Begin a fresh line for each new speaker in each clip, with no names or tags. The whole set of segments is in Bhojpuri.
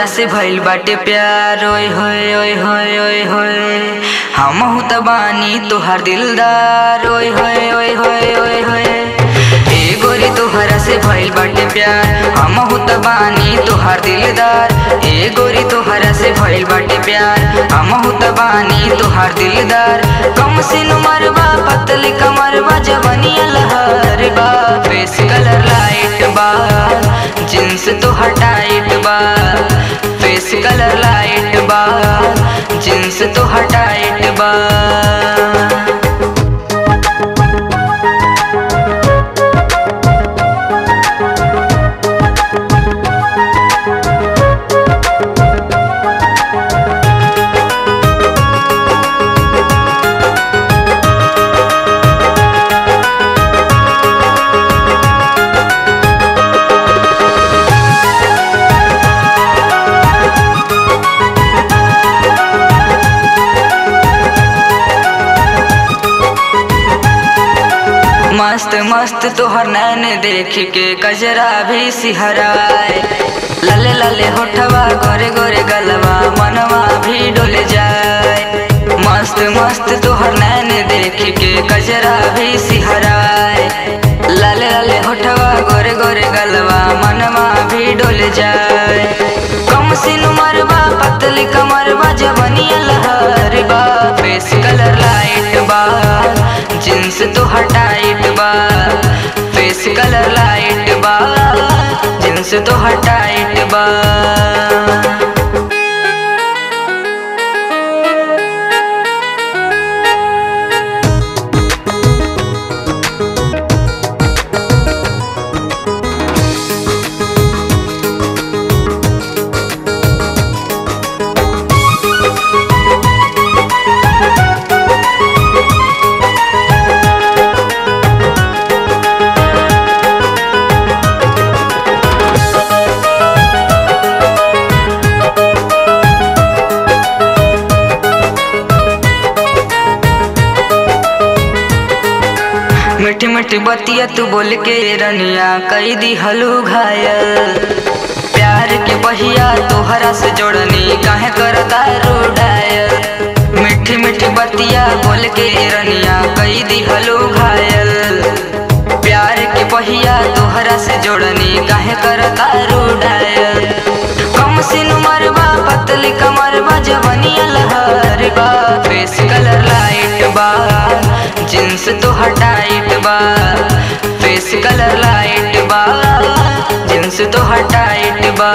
से भइल बाटे प्यार ओए होए ओए होए ओए होए हमहू त बानी तोहार दिलदार ओए होए ओए होए ओए होए ए गोरी तोहरा से भइल बाटे प्यार हमहू त बानी तोहार दिलदार ए गोरी तोहरा से भइल बाटे प्यार हमहू त बानी तोहार दिलदार कम सिन मरबा पतली कमरबा जवनिया लहर बा फेस कलर लाइट बा जींस तो हटाइट बा फेस कलर लाइट बा जींस तो हटाइट बा मस्त मस्त तोहर नैन देख के कजरा भी सिहराए लले लले होठवा गोरे गोरे गलवा मनवा भी डोल जाए मस्त मस्त तोहर नैन देख के कजरा भी सिहराए लले लले होठवा गोरे गोरे गलवा मनवा भी डोल जाए कम सिन मरबा पतली कमरबा जवनिया लहर बा फेस कलर लाइट बा जींस तो हटाइट बा फेस कलर लाइट बा जींस तो हटाइट बा मीठी मीठी बतिया तू बोल के रनिया कई दी हलू घायल प्यार के बहिया तोहरा से जोड़नी काहे करता रूडायल मीठी मीठी बतिया बोल के रनिया कई दी हलू घायल प्यार के बहिया तोहरा से जोड़नी काहे करता रूडायल कम सिन मरबा पतली कमरबा जवनिया लहर बा फेस कलर लाइट बा जींस तो हटाइट बा फेस कलर लाइट बा जींस तो हटाइट बा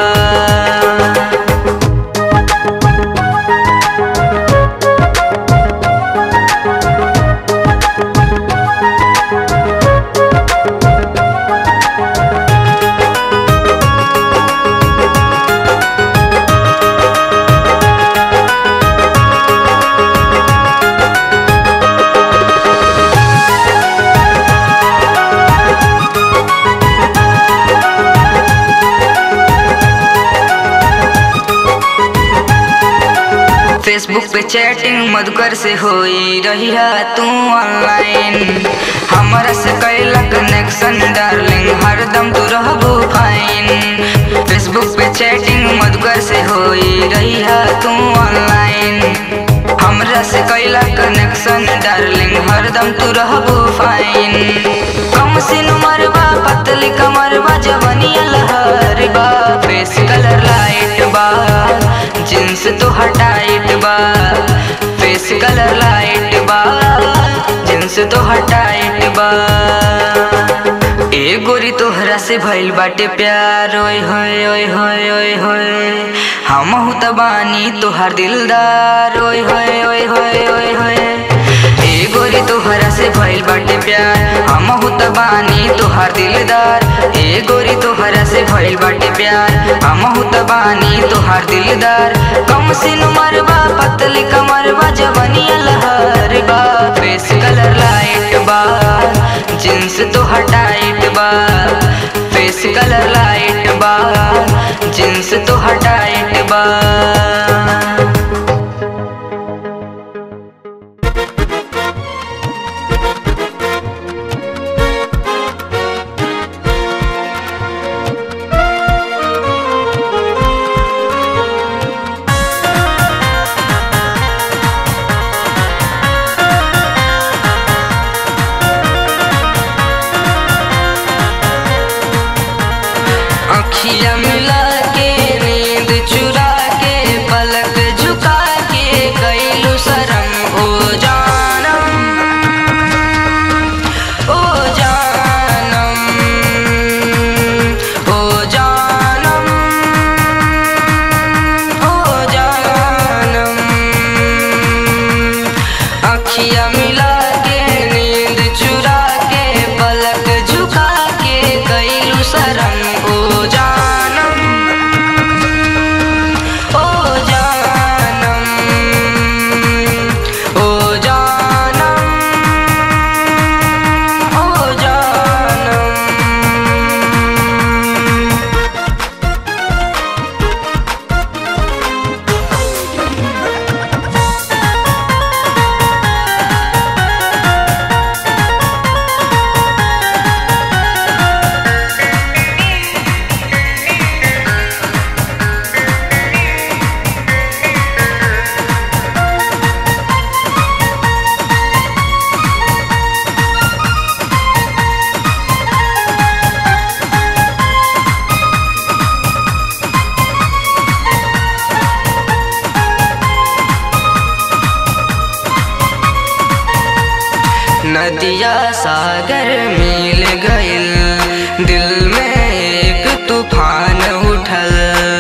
फेसबुक पे चैटिंग मधुकर से होई रही है तू ऑनलाइन हमारा से कैला कनेक्शन डार्लिंग हरदम तू रहबू फाइन फेसबुक पे चैटिंग मधुकर से होई रही है तू ऑनलाइन हमरा से कैला कनेक्शन डार्लिंग हरदम तू रहबू फाइन कम सिन मरबा पतली कमरबा जवनिया लहर बा फेस कलर लाइट बा जींस तो हटाइट बा फेस कलर लाइट बा जींस तो हटाइट बा ए गोरी तोहरा से भइल बाटे प्यार ओए होए ओए होए ओए होए हमहू त बानी तोहार दिलदार ओए होए ओए होए ओए होए ए गोरी तोहरा से भइल बाटे प्यार हमहू त बानी तोहार दिलदार ए गोरी तोहरा से भइल बाटे प्यार हमहू त बानी तोहार दिलदार कम सिन मरबा पतली कमरबा जवनिया लहर बा फेस कलर लाइट बा जींस तो हटाइट बा फेस कलर लाइट बा जींस तो हटाइट बा नदिया सागर मिल गइल दिल में एक तूफान उठल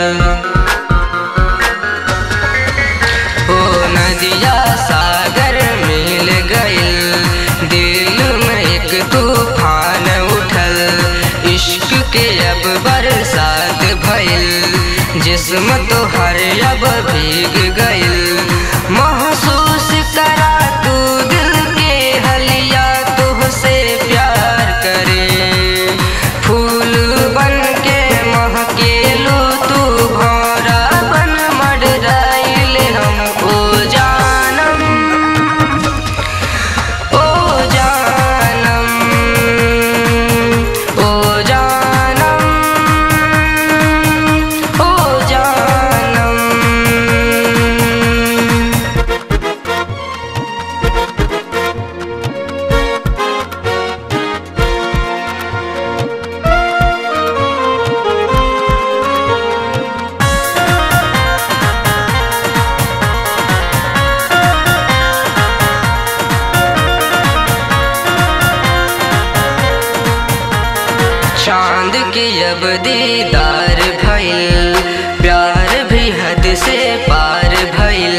ओ नदिया सागर मिल गइल दिल में एक तूफान उठल इश्क के अब बरसात भइल जिस्म तो हर अब भीग गइल महसूस करा तू दिल के हलिया तुहसे प्यार करे फूल बन के महकेलू तू भौरा बन मडराइल हम ओ जानम ओ जानम ओ जानम ओ जानम चांद के अब दीदार भइल प्यार भी हद से पार भइल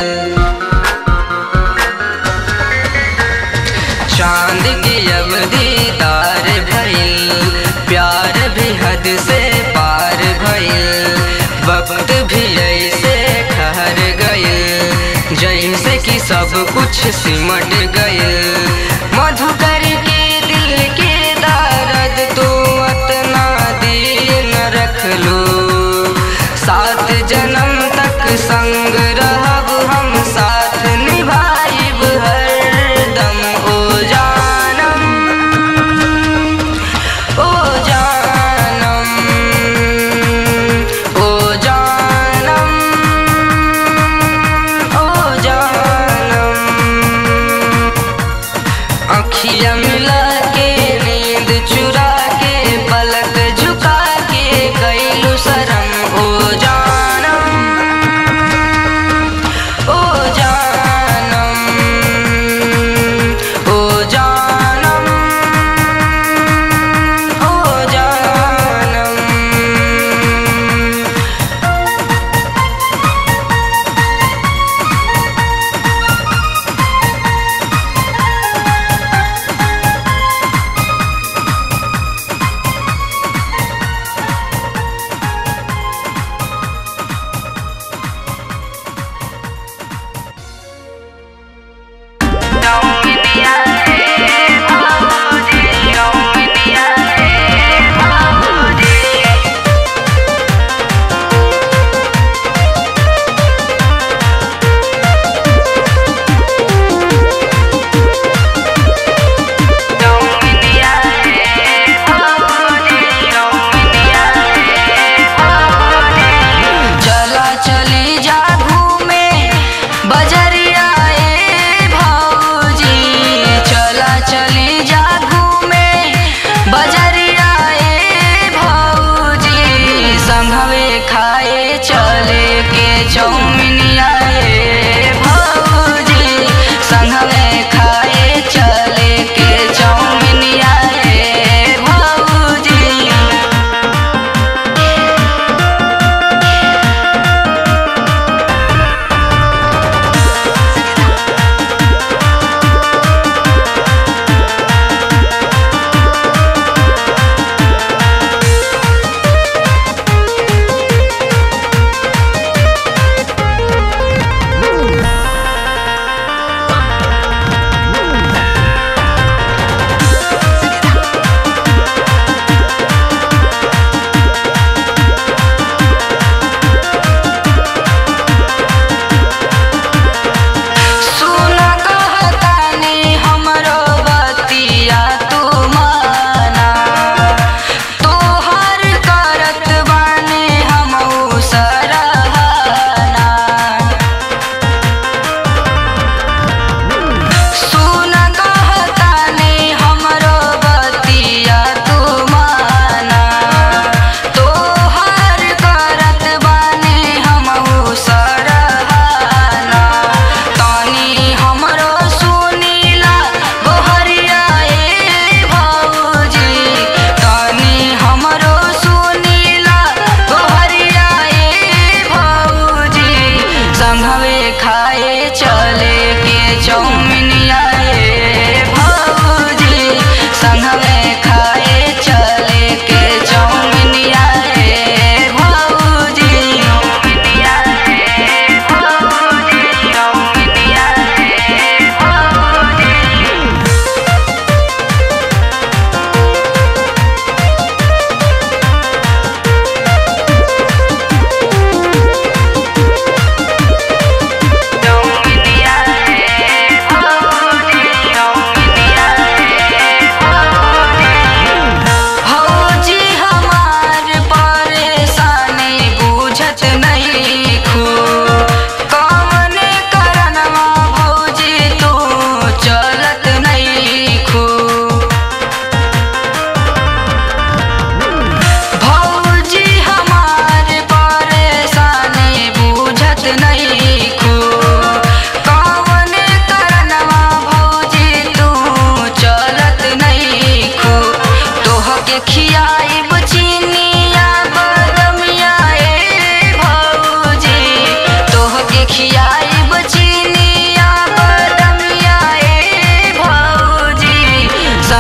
चांद के अब दीदार भइल प्यार भी हद से पार भइल वक्त भी ऐसे ठहर गइल जैसे कि सब कुछ सिमट गइल मधुकर के दिल के दर्द तू अतना दिन रख लो सात जन्म तक संग रहब हम साथ निभाइब हरदम ओ जानम ओ जानम ओ जानम ओ जानम अखियाँ मिला के नींद चुरा के पलक झुका के कैलू शरम ओ जानम ओ जानम ओ जानम ओ जानम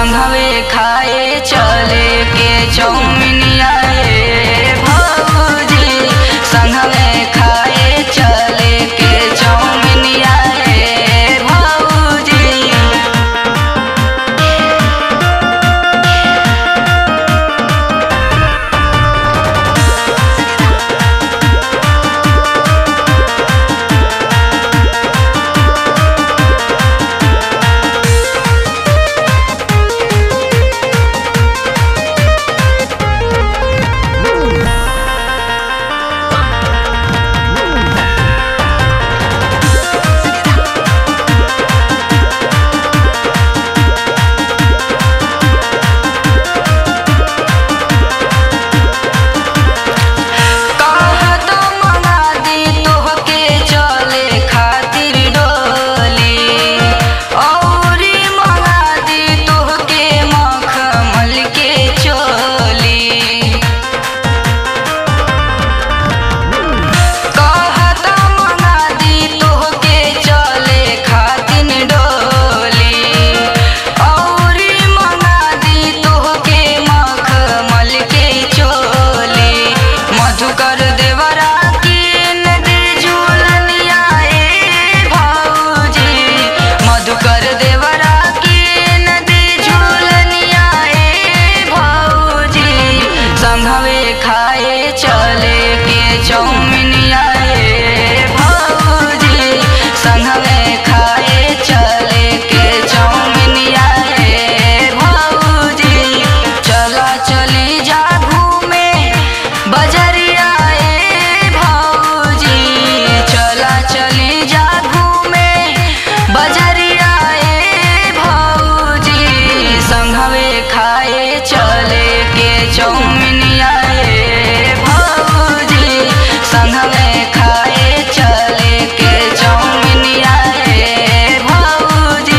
संघवे खाए चले के चौमिनिया ए भौजी संघवे खाए चले के चौमिनिया ए भौजी कहत मंगा दी तोहके चले खातिर डोली औरी मंगा दी तोहके मखमल के चोली कहत मंगा दी तोहके चले खातिर डोली औरी मंगा दी तोहके मखमल के चोली मधुकर देवरा कीन दे झूलनिया ए भौजी मधुकर देवरा कीन दे झूलनिया ए भौजी संघवे खाए चले के चौमिनिया ए भौजी संघवे खाए चले के चौमिनिया ए भौजी चला चली जा घूमे बजरिया ए भौजी चला चली जा घूमे बजरिया ए भौजी संघवे खाए चले के चौमिनिया ए भौजी संघवे खाए चले के चौमिनिया ए भौजी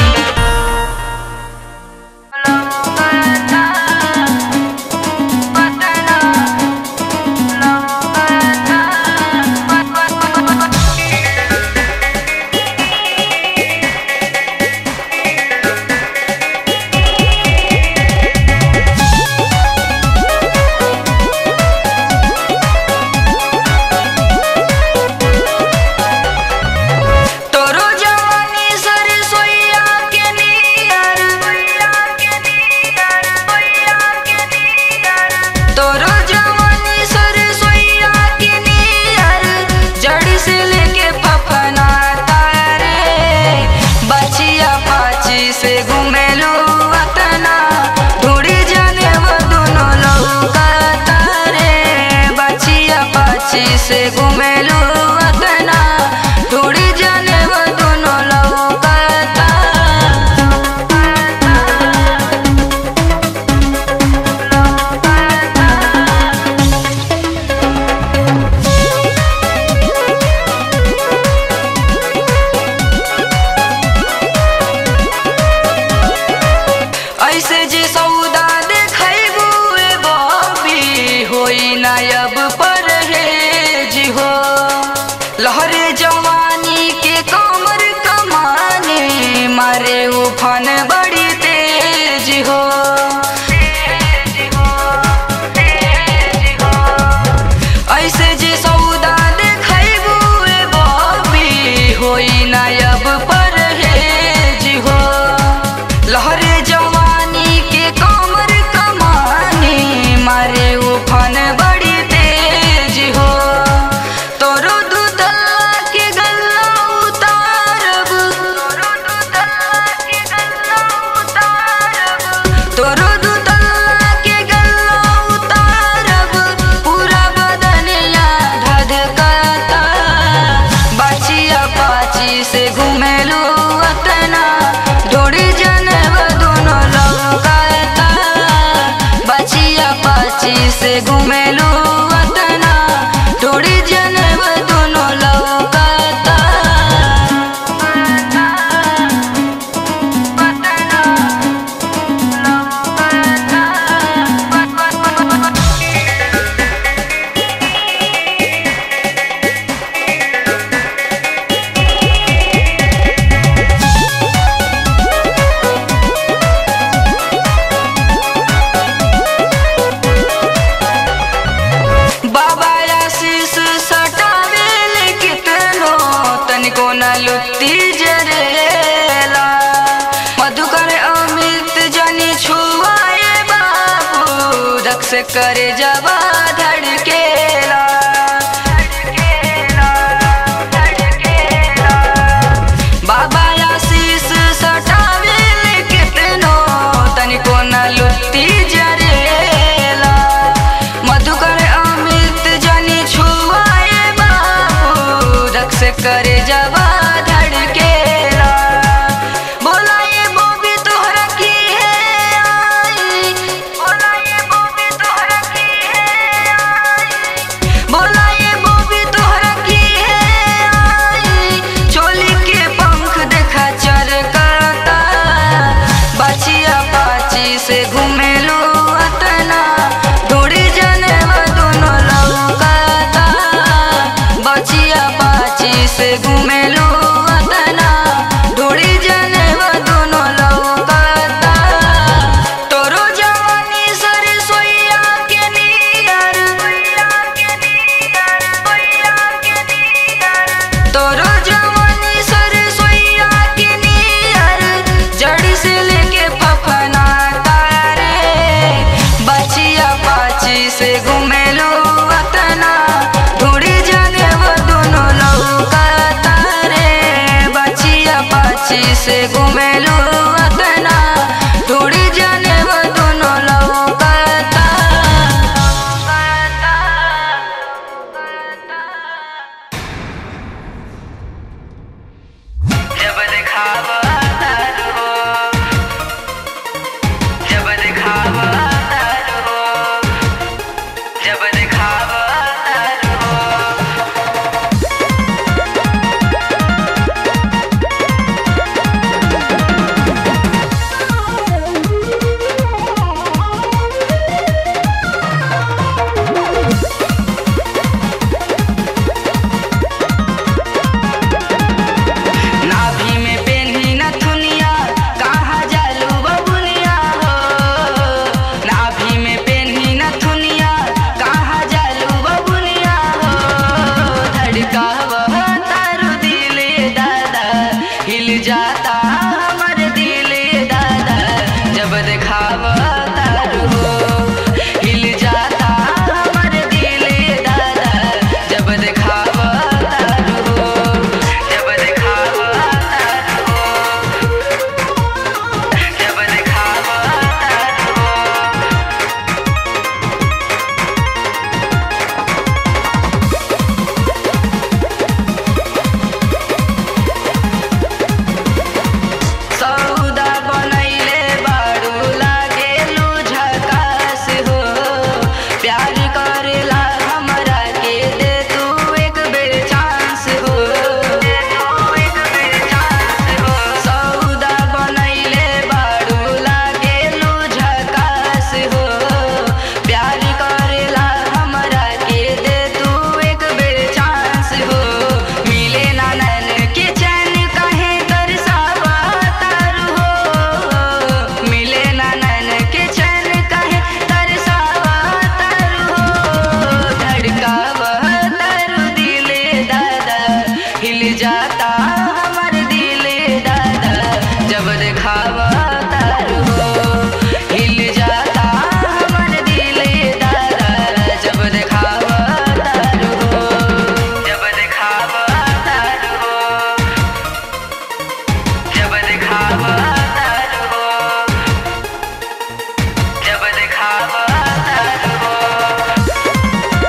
तोरो जवानी सरसोईया के नियर तोरो जवानी सरसोईया के नियर जड़ से लेके फफना तारे बचिया पाची से घुमेलू अतना ढूंढी जाने वो दोनों लौकता रे बचिया पाची से घुमेलू अतना ढूंढी जाने वो दोनों लौकता ऐसे जे सौदा देखैबू ए बबी होई नायब परहेज हो लहरे जवानी के कमर कमाने मारे उफन बड़ी तेज हो ऐसे जे सौदा देखैबू ए बबी होई नायब परहेज हो लहरे जवानी के कमर कमाने मारे उफन बड़ी तेज हो तोरो दूधला के गल्ला उतारब तोरो दूधला के गल्ला उतारब तोरो दूधला के गल्ला उतारब पूरा बदनिया धधकता बाछिया पाची से घुमेलू अतना ढोड़ी जनब दोनों लौकता बचिया पाची से घुमेलू अतना ढोड़ी जनब दोनों लौकता से करे जवा धड़केला बाबा आशीष सटावेल कितनो तनिको न लुत्ती जरेला मधुकर अमित जनी छुआए बाबू रक्स करे जवा धड़केला बोला ये बोबी तोहरा की है आई बोला ये बोबी तोहरा की है आई बोला ये बोबी तोहरा की है आई चोली के पंख देखा चरकता बचिया पाची से घूमेलो अतना ढूंढी जनवा दोनों लौकता बचिया पाची से घूमेलो अतना ढूंढी जनवा दोनों लौकता तोरो जवानी सरसोईया के नियर तोरो जवानी सरसोईया के नियर जड़ से लेके फफना तारे बचिया पाची से घूमेलो अतना ढूंढी जाने वो दोनों लौकता रे बचिया पाची से घूमेलो अतना ढूंढी जाने वो दोनों लौकता जब दिखावा तार हो जब दिखावा तार हो जब दिखावा तार हो नाभि में पेन्ही नथुनिया कहाँ जालू बबुनिया हो नाभि में पेन्ही नथुनिया कहाँ जालू बबुनिया हो धड़का वह तारू दिले दादा हिल जाता हमर दिले दादा जब देखावा तारू हो हिल जाता हमर दिले दादा जब देखावा तारू हो जब देखावा तारू हो जब देखावा तारू हो सौदा बनैले बारू लागेलु झकास हो प्यार करेला हमरा के दे तू एक बेर चांस हो दे तू एक बेर चांस हो सौदा बनैले बारू लागेलु झकास हो प्यार करेला हमरा के दे तू एक बेर चांस हो मिले ना नैन के चैन कहे तरसावा तारू हो मिले ना नैन के चैन कहे तरसावा तारू हो धड़कावा तारू दिले दादा हिल जाता हमर दिले दादा जब देखावा तारू हो हिल जाता हमर दिले दादा जब देखावा तारू हो जब देखावा तारू हो जब देखावा तारू हो जब देखावा तारू हो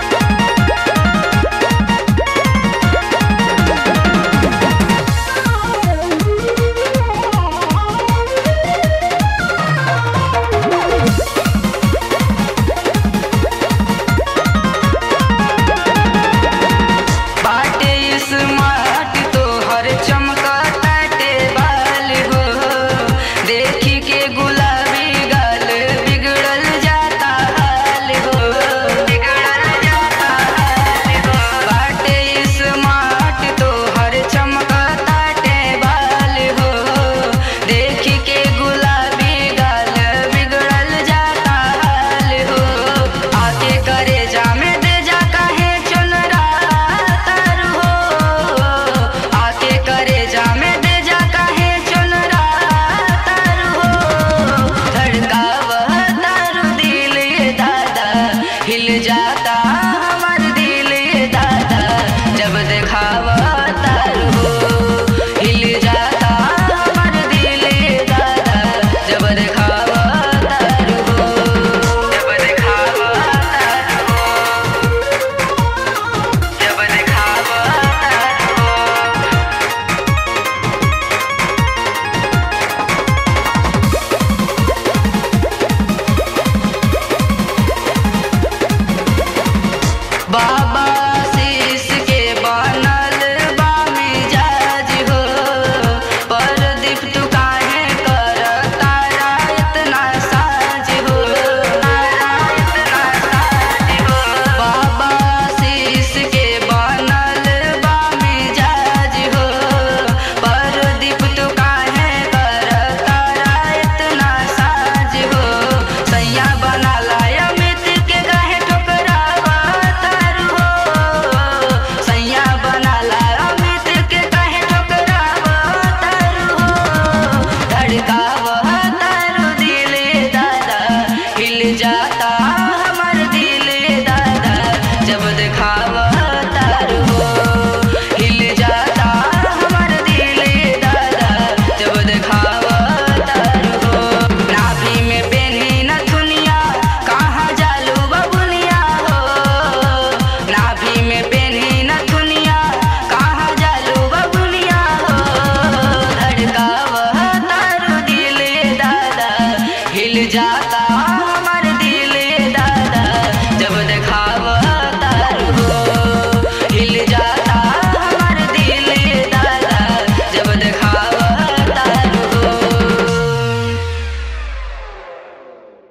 बाटे स्मार्ट तो हर चमकताटे बाल हो देखी के गुलाबी गाल बिगड़ल जाता हाल हो बिगड़ल जाता हाल हो बाटे स्मार्ट तो हर चमकताटे बाल हो देखी के गुलाबी गाल बिगड़ल जाता हाल हो आके करे जामे दे जा काहे चल रातर हो आके करे जामे दे जा काहे चल रातर हो जाता